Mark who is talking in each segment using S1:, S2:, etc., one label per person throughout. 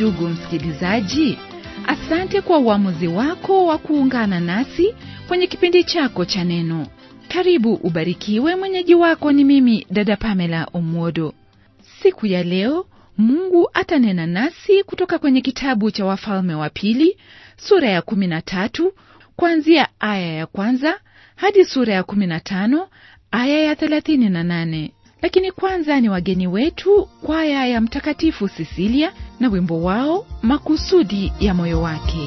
S1: ndugu msikilizaji asante kwa uamuzi wako wa kuungana nasi kwenye kipindi chako cha neno karibu ubarikiwe mwenyeji wako ni mimi dada pamela omwodo siku ya leo mungu atanena nasi kutoka kwenye kitabu cha wafalme wa pili sura ya 13 kuanzia aya ya kwanza hadi sura ya 15 aya ya 38 lakini kwanza ni wageni wetu kwaya ya mtakatifu sisilia na wimbo wao makusudi ya moyo wake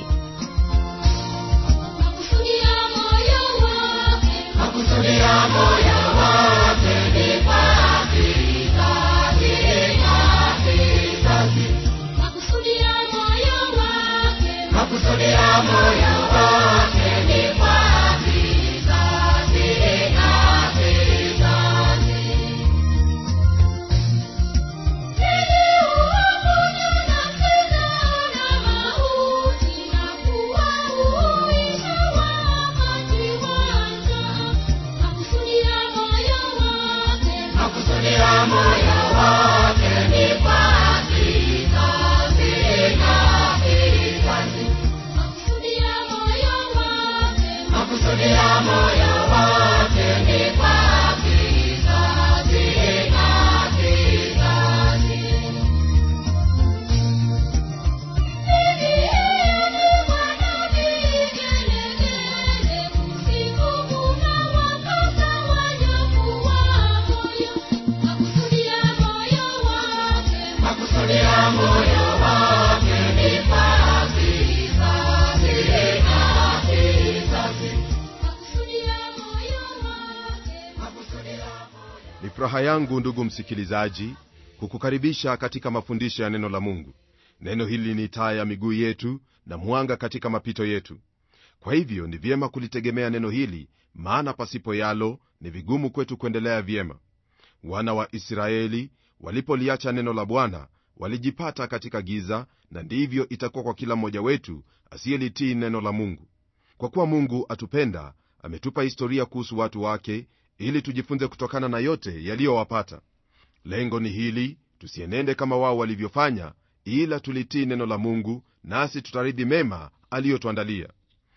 S2: ni furaha yangu ndugu msikilizaji kukukaribisha katika mafundisho ya neno la mungu neno hili ni taa ya miguu yetu na mwanga katika mapito yetu kwa hivyo ni vyema kulitegemea neno hili maana pasipo yalo ni vigumu kwetu kuendelea vyema wana wa israeli walipoliacha neno la bwana walijipata katika giza na ndivyo itakuwa kwa kila mmoja wetu asiyelitii neno la mungu kwa kuwa mungu atupenda ametupa historia kuhusu watu wake ili tujifunze kutokana na yote yaliyowapata lengo ni hili tusienende kama wao walivyofanya ila tulitii neno la mungu nasi tutaridhi mema aliyotuandalia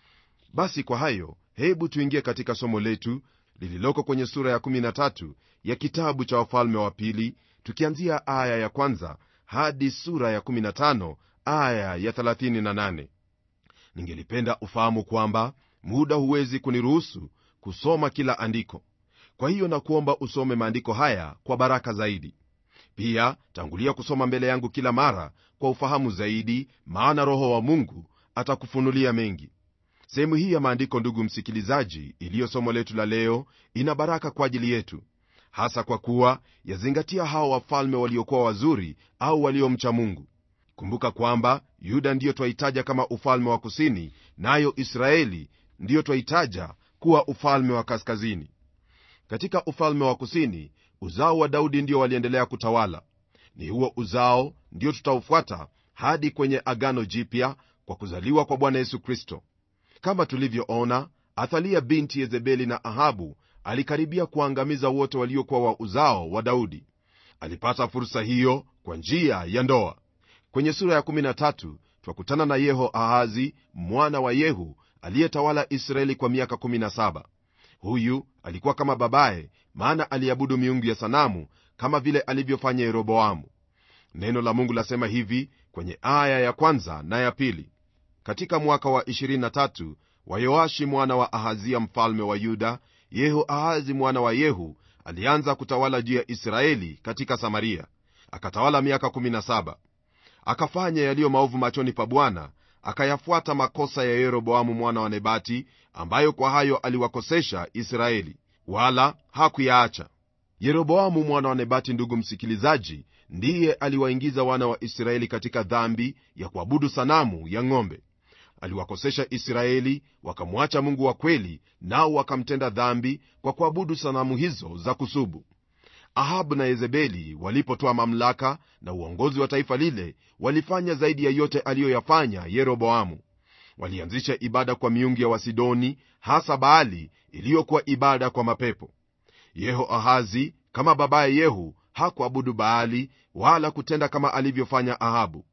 S2: basi kwa hayo hebu tuingie katika somo letu lililoko kwenye sura ya 13 ya kitabu cha wafalme wa pili tukianzia aya ya kwanza hadi sura ya 15 aya ya 38 ningelipenda ufahamu kwamba muda huwezi kuniruhusu kusoma kila andiko kwa hiyo nakuomba usome maandiko haya kwa baraka zaidi pia tangulia kusoma mbele yangu kila mara kwa ufahamu zaidi maana roho wa mungu atakufunulia mengi sehemu hii ya maandiko ndugu msikilizaji iliyo somo letu la leo ina baraka kwa ajili yetu hasa kwa kuwa yazingatia hao wafalme waliokuwa wazuri au waliomcha mungu kumbuka kwamba yuda ndiyo twaitaja kama ufalme wa kusini nayo israeli ndiyo twaitaja kuwa ufalme wa kaskazini katika ufalme wa kusini uzao wa daudi ndio waliendelea kutawala ni huo uzao ndio tutaufuata hadi kwenye agano jipya kwa kuzaliwa kwa bwana yesu kristo kama tulivyoona athalia binti yezebeli na ahabu alikaribia kuangamiza wote waliokuwa wa uzao wa daudi alipata fursa hiyo kwa njia ya ndoa kwenye sura ya 13 twakutana na yeho ahazi mwana wa yehu aliyetawala israeli kwa miaka 17 huyu alikuwa kama babaye maana aliabudu miungu ya sanamu kama vile alivyofanya yeroboamu neno la mungu lasema hivi kwenye aya ya kwanza na ya pili katika mwaka wa 23 wa yoashi mwana wa ahazia mfalme wa yuda yehu ahazi mwana wa yehu alianza kutawala juu ya israeli katika samaria akatawala miaka 17 akafanya yaliyo maovu machoni pa bwana akayafuata makosa ya yeroboamu mwana wa nebati ambayo kwa hayo aliwakosesha israeli wala hakuyaacha yeroboamu mwana wa nebati ndugu msikilizaji ndiye aliwaingiza wana wa israeli katika dhambi ya kuabudu sanamu ya ng'ombe aliwakosesha israeli wakamwacha mungu wa kweli nao wakamtenda dhambi kwa kuabudu sanamu hizo za kusubu ahabu na yezebeli walipotoa mamlaka na uongozi wa taifa lile walifanya zaidi ya yote aliyoyafanya yeroboamu walianzisha ibada kwa miungu ya wasidoni hasa baali iliyokuwa ibada kwa mapepo yeho ahazi kama babaye yehu hakuabudu baali wala kutenda kama alivyofanya ahabu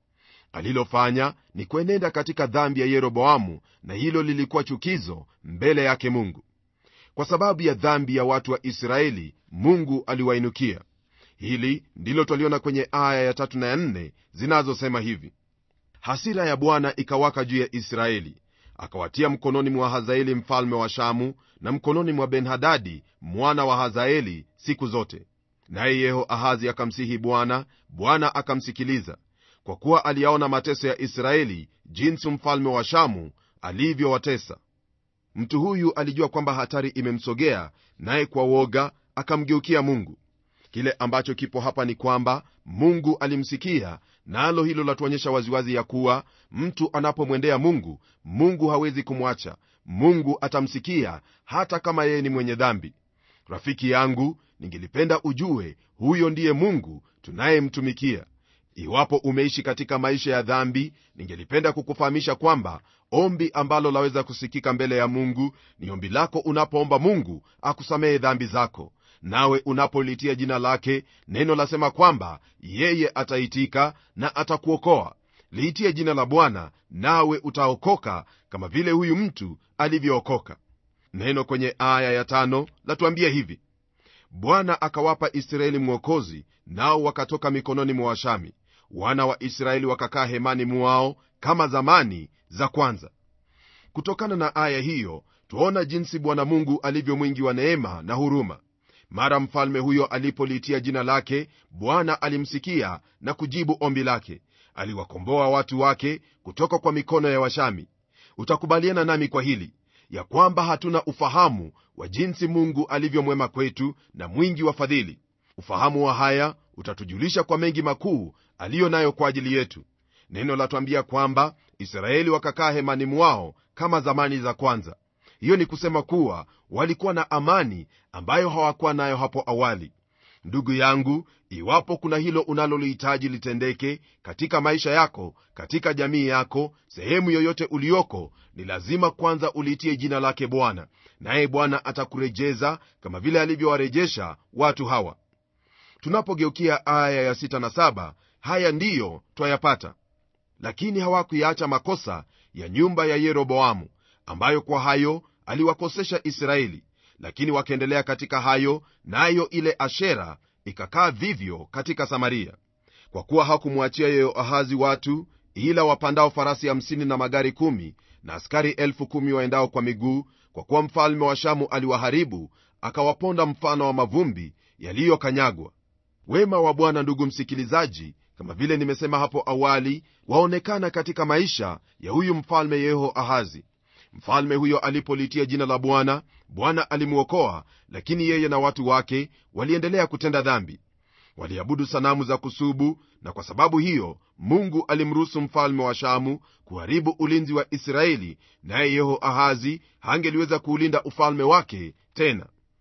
S2: alilofanya ni kuenenda katika dhambi ya yeroboamu na hilo lilikuwa chukizo mbele yake mungu kwa sababu ya dhambi ya watu wa israeli mungu aliwainukia hili ndilo twaliona kwenye aya ya tatu na ya nne zinazosema hivi hasira ya bwana ikawaka juu ya israeli akawatia mkononi mwa hazaeli mfalme wa shamu na mkononi mwa benhadadi mwana wa hazaeli siku zote naye yehoahazi akamsihi bwana bwana akamsikiliza kwa kuwa aliyaona mateso ya israeli jinsi mfalme wa shamu alivyowatesa mtu huyu alijua kwamba hatari imemsogea naye kwa woga akamgeukia mungu kile ambacho kipo hapa ni kwamba mungu alimsikia nalo na hilo latuonyesha waziwazi ya kuwa mtu anapomwendea mungu mungu hawezi kumwacha mungu atamsikia hata kama yeye ni mwenye dhambi rafiki yangu ningelipenda ujue huyo ndiye mungu tunayemtumikia iwapo umeishi katika maisha ya dhambi ningelipenda kukufahamisha kwamba ombi ambalo laweza kusikika mbele ya mungu ni ombi lako unapoomba mungu akusamehe dhambi zako nawe unapolitia jina lake neno lasema kwamba yeye ataitika na atakuokoa liitie jina la bwana nawe utaokoka kama vile huyu mtu alivyookoka neno kwenye aya ya tano latuambia hivi bwana akawapa israeli mwokozi nao wakatoka mikononi mwa washami wana wa israeli wakakaa hemani mwao kama zamani za kwanza kutokana na aya hiyo twaona jinsi bwana mungu alivyo mwingi wa neema na huruma mara mfalme huyo alipoliitia jina lake bwana alimsikia na kujibu ombi lake aliwakomboa watu wake kutoka kwa mikono ya washami utakubaliana nami kwa hili ya kwamba hatuna ufahamu wa jinsi mungu alivyomwema kwetu na mwingi wa fadhili ufahamu wa haya utatujulisha kwa mengi makuu aliyo nayo kwa ajili yetu neno latwambia kwamba israeli wakakaa hemani mwao kama zamani za kwanza hiyo ni kusema kuwa walikuwa na amani ambayo hawakuwa nayo hapo awali ndugu yangu iwapo kuna hilo unalolihitaji litendeke katika maisha yako katika jamii yako sehemu yoyote ulioko ni lazima kwanza uliitie jina lake bwana naye bwana atakurejeza kama vile alivyowarejesha watu hawa tunapogeukia aya ya 6 na 7 haya ndiyo twayapata lakini hawakuyaacha makosa ya nyumba ya yeroboamu ambayo kwa hayo aliwakosesha israeli lakini wakaendelea katika hayo nayo na ile ashera ikakaa vivyo katika samaria kwa kuwa hakumwachia yehoahazi watu ila wapandao farasi 50 na magari 1 na askari 1 waendao kwa miguu kwa kuwa mfalme wa shamu aliwaharibu akawaponda mfano wa mavumbi yaliyokanyagwa wema wa bwana ndugu msikilizaji kama vile nimesema hapo awali waonekana katika maisha ya huyu mfalme yehoahazi mfalme huyo alipolitia jina la bwana bwana alimwokoa lakini yeye na watu wake waliendelea kutenda dhambi waliabudu sanamu za kusubu na kwa sababu hiyo mungu alimruhusu mfalme wa shamu kuharibu ulinzi wa israeli naye yehoahazi hangeliweza kuulinda ufalme wake tena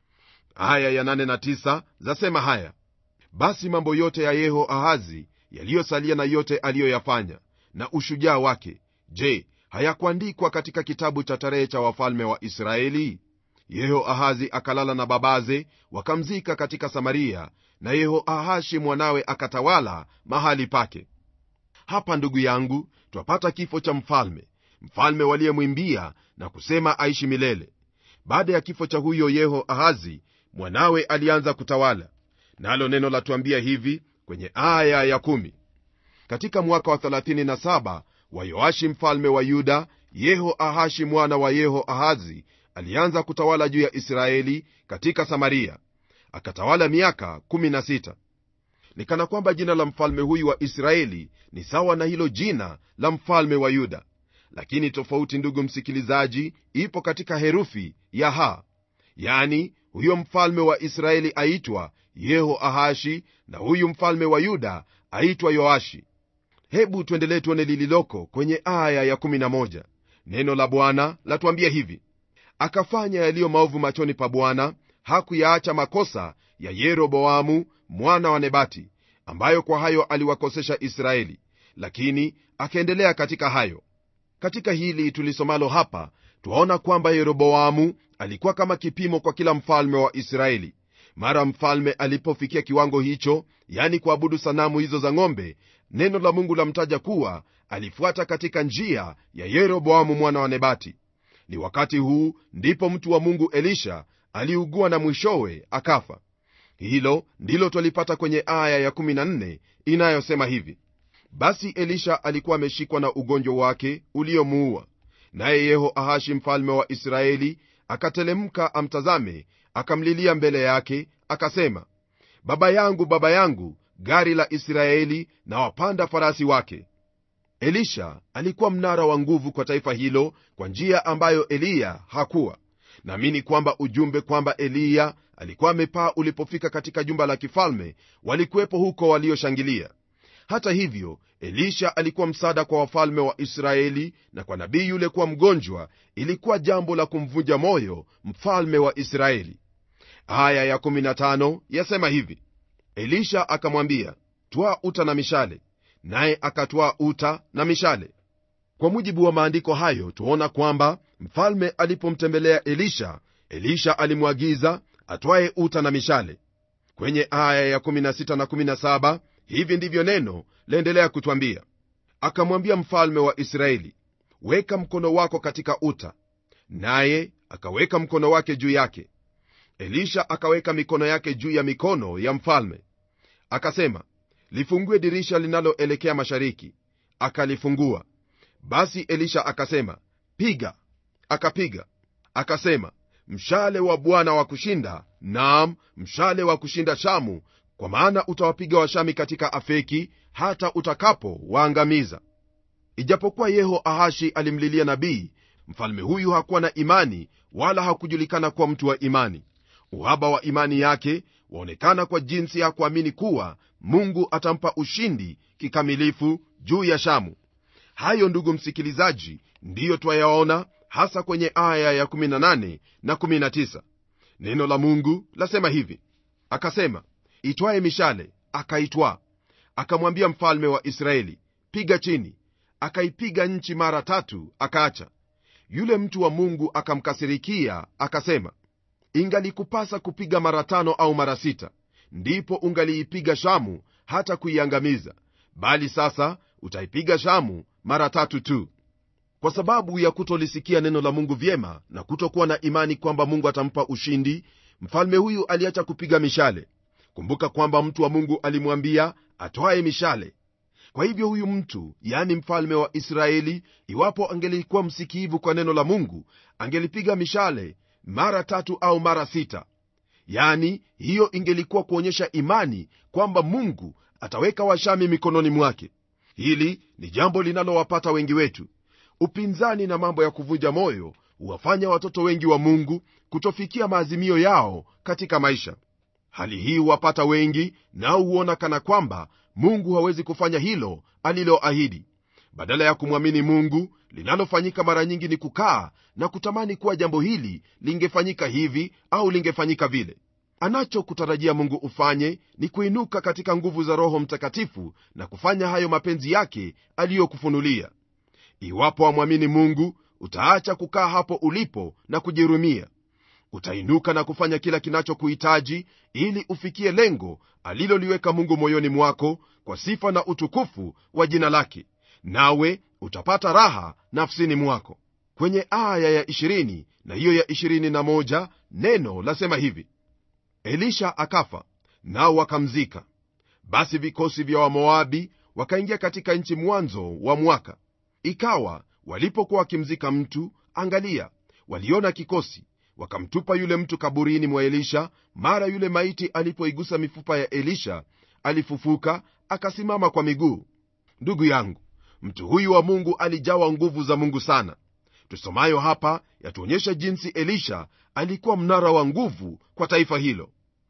S2: aya ya 8 na 9 zasema haya basi mambo yote ya yehoahazi yaliyosalia na yote aliyoyafanya na ushujaa wake je hayakuandikwa katika kitabu cha tarehe cha wafalme wa israeli yehoahazi akalala na babaze wakamzika katika samaria na yehoahashi mwanawe akatawala mahali pake hapa ndugu yangu twapata kifo cha mfalme mfalme waliyemwimbia na kusema aishi milele baada ya kifo cha huyo yehoahazi mwanawe alianza kutawala nalo neno latuambia hivi kwenye aya ya kumi. katika mwaka wa 37 wa yoashi mfalme wa yuda yehoahashi mwana wa yehoahazi alianza kutawala juu ya israeli katika samaria akatawala miaka 16 ni kana kwamba jina la mfalme huyu wa israeli ni sawa na hilo jina la mfalme wa yuda lakini tofauti ndugu msikilizaji ipo katika herufi ya ha yani huyo mfalme wa israeli aitwa yehoahashi na huyu mfalme wa yuda aitwa yoashi hebu tuendelee tuone lililoko kwenye aya ya11 neno la bwana latuambia hivi akafanya yaliyo maovu machoni pa bwana hakuyaacha makosa ya yeroboamu mwana wa nebati ambayo kwa hayo aliwakosesha israeli lakini akaendelea katika hayo katika hili tulisomalo hapa twaona kwamba yeroboamu alikuwa kama kipimo kwa kila mfalme wa israeli mara mfalme alipofikia kiwango hicho yani kuabudu sanamu hizo za ng'ombe neno la mungu lamtaja kuwa alifuata katika njia ya yeroboamu mwana wa nebati ni wakati huu ndipo mtu wa mungu elisha aliugua na mwishowe akafa hilo ndilo twalipata kwenye aya ya14 inayosema hivi basi elisha alikuwa ameshikwa na ugonjwa wake uliomuua naye yehoahashi mfalme wa israeli akatelemka amtazame akamlilia mbele yake akasema baba yangu baba yangu gari la israeli na wapanda farasi wake elisha alikuwa mnara wa nguvu kwa taifa hilo kwa njia ambayo eliya hakuwa naamini kwamba ujumbe kwamba eliya alikuwa amepaa ulipofika katika jumba la kifalme walikuwepo huko walioshangilia hata hivyo elisha alikuwa msaada kwa wafalme wa israeli na kwa nabii yule kuwa mgonjwa ilikuwa jambo la kumvunja moyo mfalme wa israeli aya ya15 yasema hivi elisha akamwambia twaa uta na mishale naye akatwaa uta na mishale kwa mujibu wa maandiko hayo tuona kwamba mfalme alipomtembelea elisha elisha alimwagiza atwaye uta na mishale kwenye aya ya16 na 17 hivi ndivyo neno laendelea kutwambia akamwambia mfalme wa israeli weka mkono wako katika uta naye akaweka mkono wake juu yake elisha akaweka mikono yake juu ya mikono ya mfalme akasema lifungue dirisha linaloelekea mashariki akalifungua basi elisha akasema piga akapiga akasema mshale wa bwana wa kushinda naam mshale wa kushinda shamu kwa maana utawapiga washami katika afeki hata utakapo waangamiza ijapokuwa yehoahashi alimlilia nabii mfalme huyu hakuwa na imani wala hakujulikana kuwa mtu wa imani uhaba wa imani yake waonekana kwa jinsi ya kuamini kuwa mungu atampa ushindi kikamilifu juu ya shamu hayo ndugu msikilizaji ndiyo twayaona hasa kwenye aya ya18 na 19 neno la mungu lasema hivi akasema itwaye mishale akaitwaa akamwambia mfalme wa israeli piga chini akaipiga nchi mara tatu akaacha yule mtu wa mungu akamkasirikia akasema ingalikupasa kupiga mara tano au mara sita ndipo ungaliipiga shamu hata kuiangamiza bali sasa utaipiga shamu mara tatu tu kwa sababu ya kutolisikia neno la mungu vyema na kutokuwa na imani kwamba mungu atampa ushindi mfalme huyu aliacha kupiga mishale kumbuka kwamba mtu wa mungu alimwambia atwaye mishale kwa hivyo huyu mtu yani mfalme wa israeli iwapo angelikuwa msikiivu kwa neno la mungu angelipiga mishale mara tatu au mara sita yani hiyo ingelikuwa kuonyesha imani kwamba mungu ataweka washami mikononi mwake hili ni jambo linalowapata wengi wetu upinzani na mambo ya kuvunja moyo huwafanya watoto wengi wa mungu kutofikia maazimio yao katika maisha hali hii huwapata wengi nao huona kana kwamba mungu hawezi kufanya hilo aliloahidi badala ya kumwamini mungu linalofanyika mara nyingi ni kukaa na kutamani kuwa jambo hili lingefanyika hivi au lingefanyika vile anachokutarajia mungu ufanye ni kuinuka katika nguvu za roho mtakatifu na kufanya hayo mapenzi yake aliyokufunulia iwapo wamwamini mungu utaacha kukaa hapo ulipo na kujirumia utainuka na kufanya kila kinachokuhitaji ili ufikie lengo aliloliweka mungu moyoni mwako kwa sifa na utukufu wa jina lake nawe utapata raha nafsini mwako kwenye aya ya 20 na hiyo ya 21 neno lasema hivi elisha akafa nao wakamzika basi vikosi vya wamoabi wakaingia katika nchi mwanzo wa mwaka ikawa walipokuwa wakimzika mtu angalia waliona kikosi wakamtupa yule mtu kaburini mwa elisha mara yule maiti alipoigusa mifupa ya elisha alifufuka akasimama kwa miguu ndugu yangu mtu huyu wa mungu alijawa nguvu za mungu sana tusomayo hapa yatuonyesha jinsi elisha alikuwa mnara wa nguvu kwa taifa hilo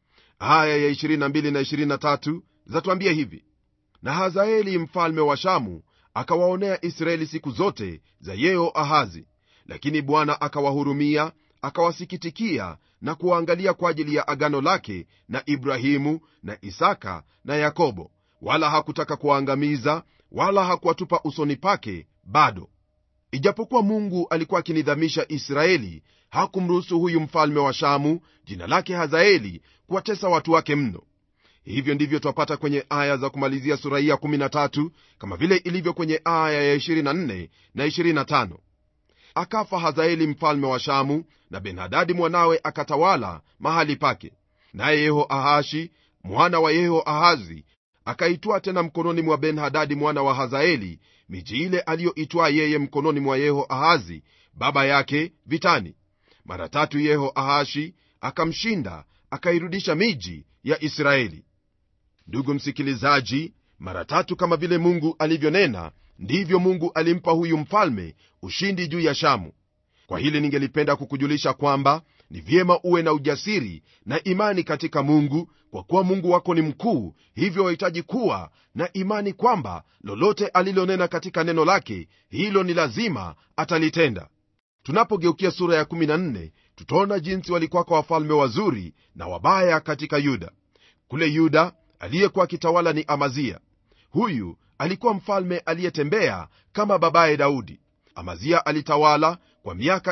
S2: aya ya 22 na 23 zatuambia hivi na hazaeli mfalme wa shamu akawaonea israeli siku zote za yeo ahazi lakini bwana akawahurumia akawasikitikia na kuwaangalia kwa ajili ya agano lake na ibrahimu na isaka na yakobo wala hakutaka kuwaangamiza wala hakuwatupa usoni pake bado ijapokuwa mungu alikuwa akinidhamisha israeli hakumruhusu huyu mfalme wa shamu jina lake hazaeli kuwatesa watu wake mno hivyo ndivyo twapata kwenye aya za kumalizia sura hii ya 13 kama vile ilivyo kwenye aya ya 24 na 25 akafa hazaeli mfalme wa shamu na benhadadi mwanawe akatawala mahali pake naye yehoahashi mwana wa yehoahazi akaitwaa tena mkononi mwa benhadadi mwana wa hazaeli miji ile aliyoitwaa yeye mkononi mwa yehoahazi baba yake vitani mara tatu yehoahashi akamshinda akairudisha miji ya israeli ndugu msikilizaji mara tatu kama vile mungu alivyonena ndivyo mungu alimpa huyu mfalme ushindi juu ya shamu kwa hili ningelipenda kukujulisha kwamba ni vyema uwe na ujasiri na imani katika mungu kwa kuwa mungu wako ni mkuu hivyo wahitaji kuwa na imani kwamba lolote alilonena katika neno lake hilo ni lazima atalitenda tunapogeukia sura ya 14 tutaona jinsi walikuwako wafalme wazuri na wabaya katika yuda kule yuda aliyekuwa akitawala ni amazia huyu alikuwa mfalme aliyetembea kama babaye daudi amazia alitawala kwa miaka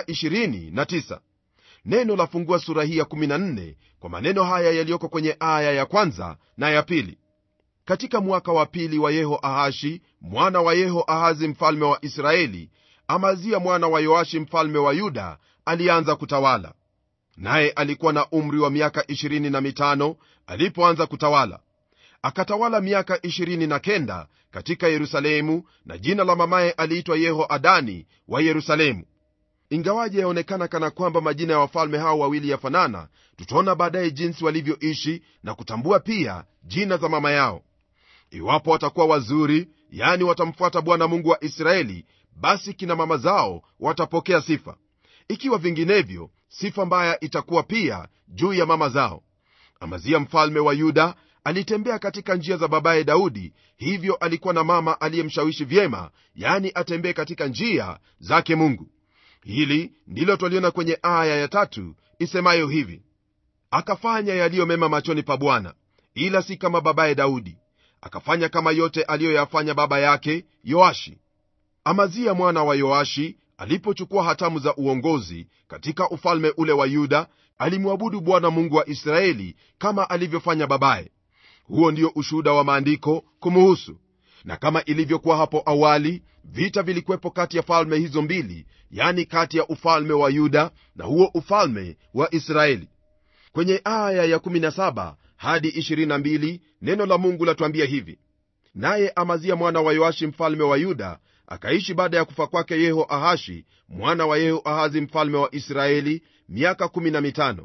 S2: 29 neno lafungua sura hii ya 14 kwa maneno haya yaliyoko kwenye aya ya kwanza na ya pili katika mwaka wa pili wa yehoahashi mwana wa yehoahazi mfalme wa israeli amazia mwana wa yoashi mfalme wa yuda alianza kutawala naye alikuwa na umri wa miaka 25 alipoanza kutawala akatawala miaka 29 katika yerusalemu na jina la mamaye aliitwa yehoadani wa yerusalemu ingawaje yaonekana kana kwamba majina ya wafalme hao wawili yafanana tutaona baadaye jinsi walivyoishi na kutambua pia jina za mama yao iwapo watakuwa wazuri yani watamfuata bwana mungu wa israeli basi kina mama zao watapokea sifa ikiwa vinginevyo sifa mbaya itakuwa pia juu ya mama zao amazia mfalme wa yuda alitembea katika njia za babaye daudi hivyo alikuwa na mama aliyemshawishi vyema yani atembee katika njia zake mungu hili ndilo twaliona kwenye aya ya tatu isemayo hivi akafanya yaliyo mema machoni pa bwana ila si kama babaye daudi akafanya kama yote aliyoyafanya baba yake yoashi amazia mwana wa yoashi alipochukua hatamu za uongozi katika ufalme ule wa yuda alimwabudu bwana mungu wa israeli kama alivyofanya babaye huo ndio ushuhuda wa maandiko kumuhusu na kama ilivyokuwa hapo awali vita vilikuwepo kati ya falme hizo mbili yani kati ya ufalme wa yuda na huo ufalme wa israeli kwenye aya ya 17 hadi 22 neno la mungu latuambia hivi naye amazia mwana wa yoashi mfalme wa yuda akaishi baada ya kufa kwake yehoahashi mwana wa yehoahazi mfalme wa israeli miaka 15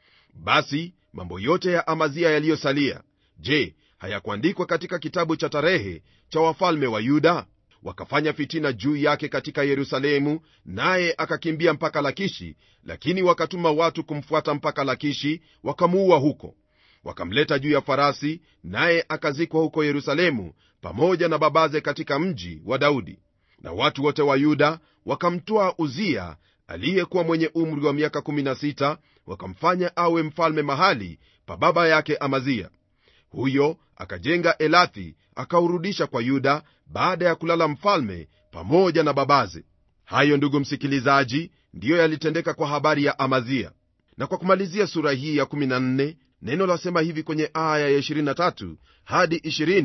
S2: basi mambo yote ya amazia yaliyosalia je hayakuandikwa katika kitabu cha tarehe cha wafalme wa yuda wakafanya fitina juu yake katika yerusalemu naye akakimbia mpaka lakishi lakini wakatuma watu kumfuata mpaka lakishi wakamuua huko wakamleta juu ya farasi naye akazikwa huko yerusalemu pamoja na babaze katika mji wa daudi na watu wote wa yuda wakamtwaa uzia aliyekuwa mwenye umri wa miaka 16 wakamfanya awe mfalme mahali pa baba yake amazia huyo akajenga elathi akaurudisha kwa yuda baada ya kulala mfalme pamoja na babaze hayo ndugu msikilizaji ndiyo yalitendeka kwa habari ya amazia na kwa kumalizia sura hii ya 14 neno lasema hivi kwenye aya ya 23 hadi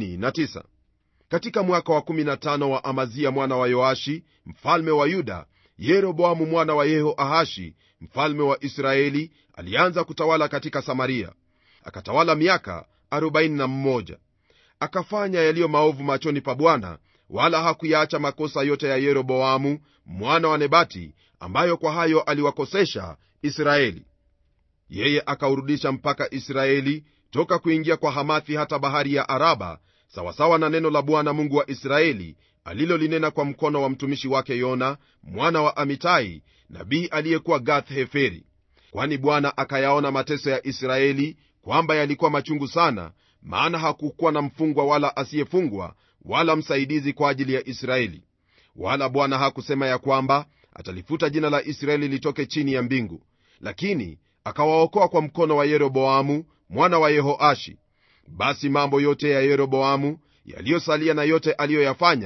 S2: 29 katika mwaka wa 15 wa amazia mwana wa yoashi mfalme wa yuda yeroboamu mwana wa yehoahashi mfalme wa israeli alianza kutawala katika samaria akatawala miaka 41 akafanya yaliyo maovu machoni pa bwana wala hakuyaacha makosa yote ya yeroboamu mwana wa nebati ambayo kwa hayo aliwakosesha israeli yeye akaurudisha mpaka israeli toka kuingia kwa hamathi hata bahari ya araba sawasawa na neno la bwana mungu wa israeli alilolinena kwa mkono wa mtumishi wake yona mwana wa amitai nabii aliyekuwa gath heferi kwani bwana akayaona mateso ya israeli kwamba yalikuwa machungu sana maana hakukuwa na mfungwa wala asiyefungwa wala msaidizi kwa ajili ya israeli wala bwana hakusema ya kwamba atalifuta jina la israeli litoke chini ya mbingu lakini akawaokoa kwa mkono wa yeroboamu mwana wa yehoashi basi mambo yote ya yeroboamu yaliyosalia na yote aliyoyafanya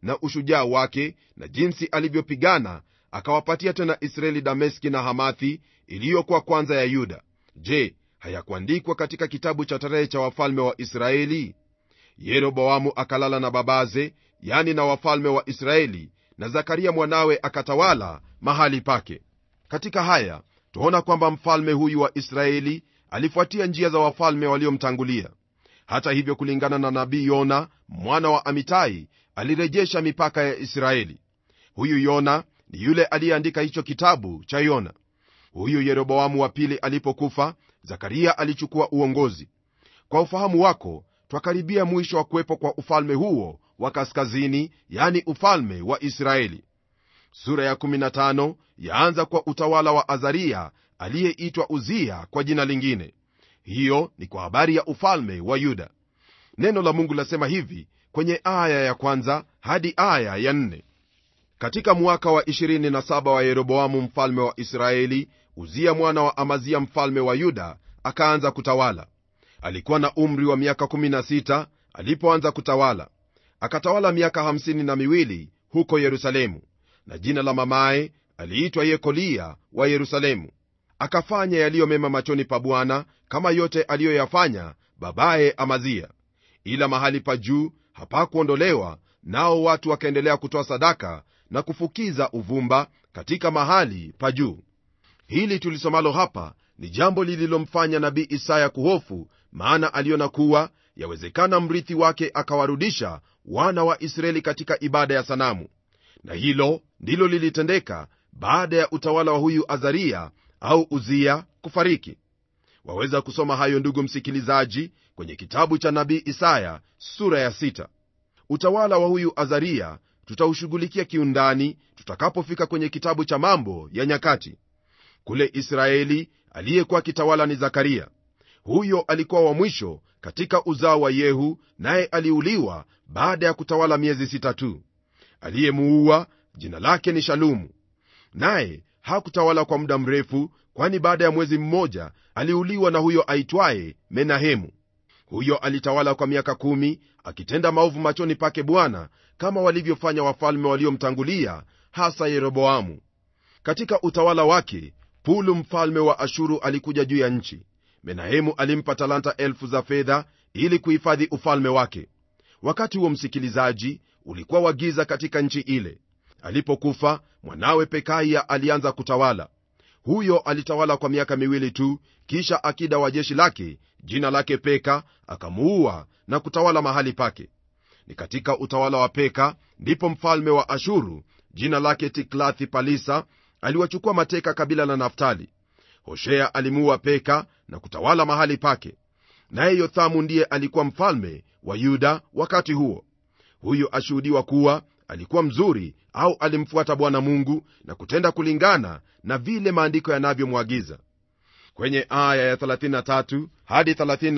S2: na ushujaa wake na jinsi alivyopigana akawapatia tena israeli dameski na hamathi iliyokuwa kwanza ya yuda je hayakuandikwa katika kitabu cha tarehe cha wafalme wa israeli yeroboamu akalala na babaze yani na wafalme wa israeli na zakaria mwanawe akatawala mahali pake katika haya twaona kwamba mfalme huyu wa israeli alifuatia njia za wafalme waliomtangulia hata hivyo kulingana na nabii yona mwana wa amitai alirejesha mipaka ya israeli huyu yona ni yule aliyeandika hicho kitabu cha yona huyu yeroboamu wa pili alipokufa zakaria alichukua uongozi kwa ufahamu wako twakaribia mwisho wa kuwepo kwa ufalme huo wa kaskazini yani ufalme wa israeli sura ya 15 yaanza kwa utawala wa azaria aliyeitwa uzia kwa jina lingine hiyo ni kwa habari ya ufalme wa yuda neno la mungu lasema hivi kwenye aya ya kwanza hadi aya ya nne katika mwaka wa 27 wa yeroboamu mfalme wa israeli uzia mwana wa amazia mfalme wa yuda akaanza kutawala alikuwa na umri wa miaka 16 alipoanza kutawala akatawala miaka 50 na miwili huko yerusalemu na jina la mamaye aliitwa yekolia wa yerusalemu akafanya yaliyo mema machoni pa bwana kama yote aliyoyafanya babaye amazia ila mahali pa juu hapakuondolewa nao watu wakaendelea kutoa sadaka na kufukiza uvumba katika mahali pa juu hili tulisomalo hapa ni jambo lililomfanya nabii isaya kuhofu maana aliona kuwa yawezekana mrithi wake akawarudisha wana wa israeli katika ibada ya sanamu na hilo ndilo lilitendeka baada ya utawala wa huyu azaria au uzia kufariki waweza kusoma hayo ndugu msikilizaji kwenye kitabu cha nabii isaya sura ya sita. utawala wa huyu azaria tutaushughulikia kiundani tutakapofika kwenye kitabu cha mambo ya nyakati kule israeli aliyekuwa akitawala ni zakaria huyo alikuwa wa mwisho katika uzao wa yehu naye aliuliwa baada ya kutawala miezi sita tu aliyemuua jina lake ni shalumu naye hakutawala kwa muda mrefu kwani baada ya mwezi mmoja aliuliwa na huyo aitwaye menahemu huyo alitawala kwa miaka kumi akitenda maovu machoni pake bwana kama walivyofanya wafalme waliomtangulia hasa yeroboamu katika utawala wake pulu mfalme wa ashuru alikuja juu ya nchi menahemu alimpa talanta elfu za fedha ili kuhifadhi ufalme wake wakati huo msikilizaji ulikuwa wa giza katika nchi ile alipokufa mwanawe pekaya alianza kutawala huyo alitawala kwa miaka miwili tu kisha akida wa jeshi lake jina lake peka akamuua na kutawala mahali pake ni katika utawala wa peka ndipo mfalme wa ashuru jina lake tiklathi palisa aliwachukua mateka kabila la naftali hoshea alimuua peka na kutawala mahali pake naye yothamu ndiye alikuwa mfalme wa yuda wakati huo huyu ashuhudiwa kuwa alikuwa mzuri au alimfuata bwana mungu na kutenda kulingana na vile maandiko yanavyomwagiza kwenye aya ya 33 hadi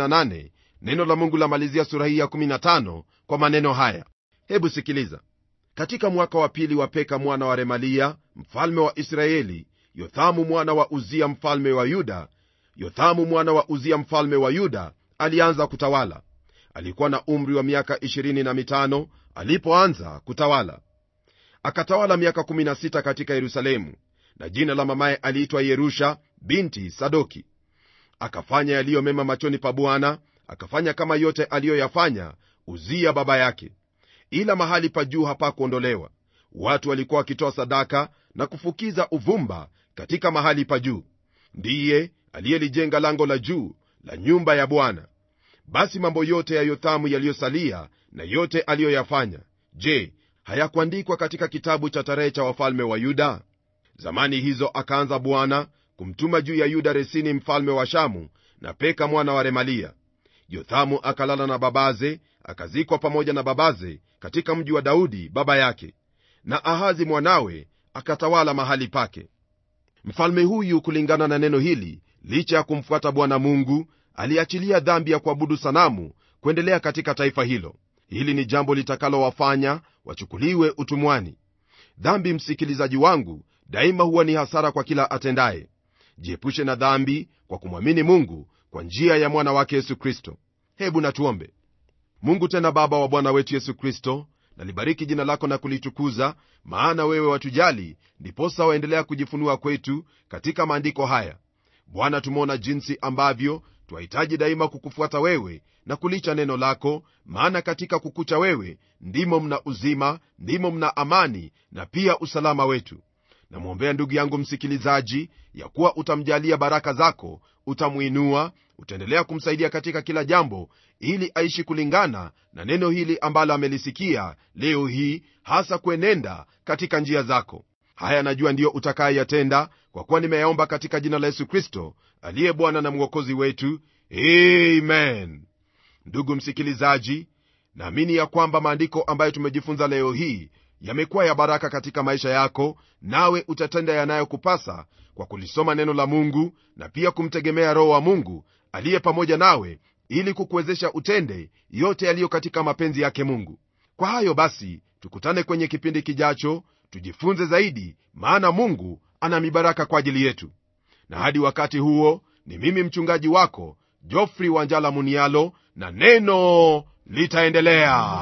S2: 38 neno la mungu lamalizia sura hii ya 15 kwa maneno haya hebu sikiliza katika mwaka wa pili wa peka mwana wa remalia mfalme wa israeli yothamu mwana wa uzia mfalme wa yuda yothamu mwana wa uzia mfalme wa yuda alianza kutawala alikuwa na umri wa miaka 25 alipoanza kutawala akatawala miaka 16 katika yerusalemu na jina la mamaye aliitwa yerusha binti sadoki akafanya yaliyo mema machoni pa bwana akafanya kama yote aliyoyafanya uzia baba yake ila mahali pa juu hapakuondolewa watu walikuwa wakitoa sadaka na kufukiza uvumba katika mahali pa juu ndiye aliyelijenga lango la juu la nyumba ya bwana basi mambo yote ya yothamu yaliyosalia na yote aliyoyafanya je hayakuandikwa katika kitabu cha tarehe cha wafalme wa yuda zamani hizo akaanza bwana kumtuma juu ya yuda resini mfalme wa shamu na peka mwana wa remalia yothamu akalala na babaze akazikwa pamoja na babaze katika mji wa daudi baba yake na ahazi mwanawe akatawala mahali pake mfalme huyu kulingana na neno hili licha ya kumfuata bwana mungu aliachilia dhambi ya kuabudu sanamu kuendelea katika taifa hilo hili ni jambo litakalowafanya wachukuliwe utumwani dhambi msikilizaji wangu daima huwa ni hasara kwa kila atendaye jiepushe na dhambi kwa kumwamini mungu kwa njia ya mwana wake yesu kristo hebu natuombe mungu tena baba wa bwana wetu yesu kristo nalibariki jina lako na kulitukuza maana wewe watujali ndiposa waendelea kujifunua kwetu katika maandiko haya bwana tumeona jinsi ambavyo twahitaji daima kukufuata wewe na kulicha neno lako maana katika kukucha wewe ndimo mna uzima ndimo mna amani na pia usalama wetu namwombea ndugu yangu msikilizaji ya kuwa utamjalia baraka zako utamwinua utaendelea kumsaidia katika kila jambo ili aishi kulingana na neno hili ambalo amelisikia leo hii hasa kuenenda katika njia zako haya najua ndiyo utakayeyatenda kwa kuwa nimeyaomba katika jina la yesu kristo aliye bwana na mwokozi wetu amen ndugu msikilizaji naamini ya kwamba maandiko ambayo tumejifunza leo hii yamekuwa ya baraka katika maisha yako nawe utatenda yanayokupasa kwa kulisoma neno la mungu na pia kumtegemea roho wa mungu aliye pamoja nawe ili kukuwezesha utende yote yaliyo katika mapenzi yake mungu kwa hayo basi tukutane kwenye kipindi kijacho tujifunze zaidi maana mungu ana mibaraka kwa ajili yetu na hadi wakati huo ni mimi mchungaji wako jofri wanjala munialo na neno litaendelea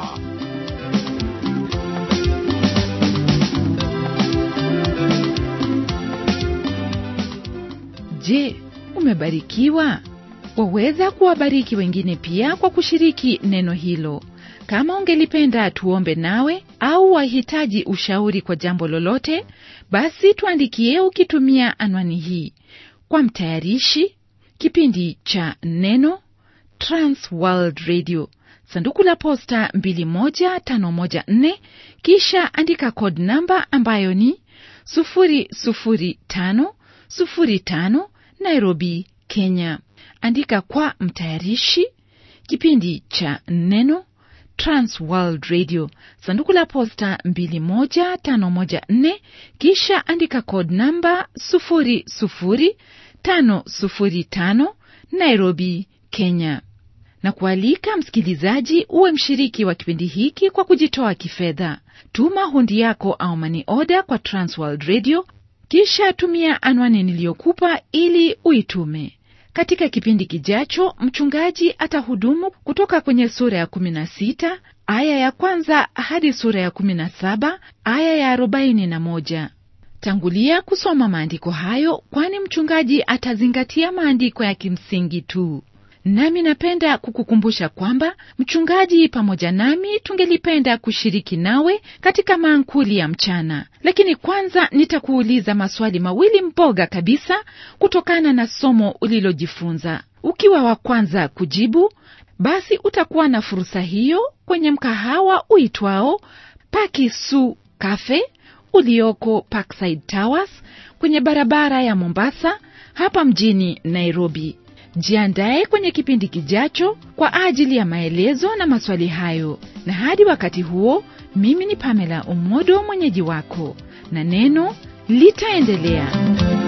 S1: je umebarikiwa waweza kuwabariki wengine pia kwa kushiriki neno hilo kama ungelipenda tuombe nawe au wahitaji ushauri kwa jambo lolote basi tuandikie ukitumia anwani hii kwa mtayarishi kipindi cha neno transworld radio sanduku la posta 21514 kisha andika code namba ambayo ni 00505 nairobi kenya andika kwa mtayarishi kipindi cha neno transworld radio sanduku la posta 21514 kisha andika code namba 00505 nairobi kenya na kualika msikilizaji uwe mshiriki wa kipindi hiki kwa kujitoa kifedha tuma hundi yako au mani oda kwa transworld radio kisha tumia anwani niliyokupa ili uitume katika kipindi kijacho mchungaji atahudumu kutoka kwenye sura ya 16 aya ya kwanza hadi sura ya 17 aya ya 41 tangulia kusoma maandiko hayo kwani mchungaji atazingatia maandiko ya kimsingi tu nami napenda kukukumbusha kwamba mchungaji pamoja nami tungelipenda kushiriki nawe katika maankuli ya mchana lakini kwanza nitakuuliza maswali mawili mboga kabisa kutokana na somo ulilojifunza ukiwa wa kwanza kujibu basi utakuwa na fursa hiyo kwenye mkahawa uitwao pakisu cafe ulioko parkside towers kwenye barabara ya mombasa hapa mjini nairobi jiandaye kwenye kipindi kijacho kwa ajili ya maelezo na maswali hayo na hadi wakati huo mimi ni pamela umodo mwenyeji wako na neno litaendelea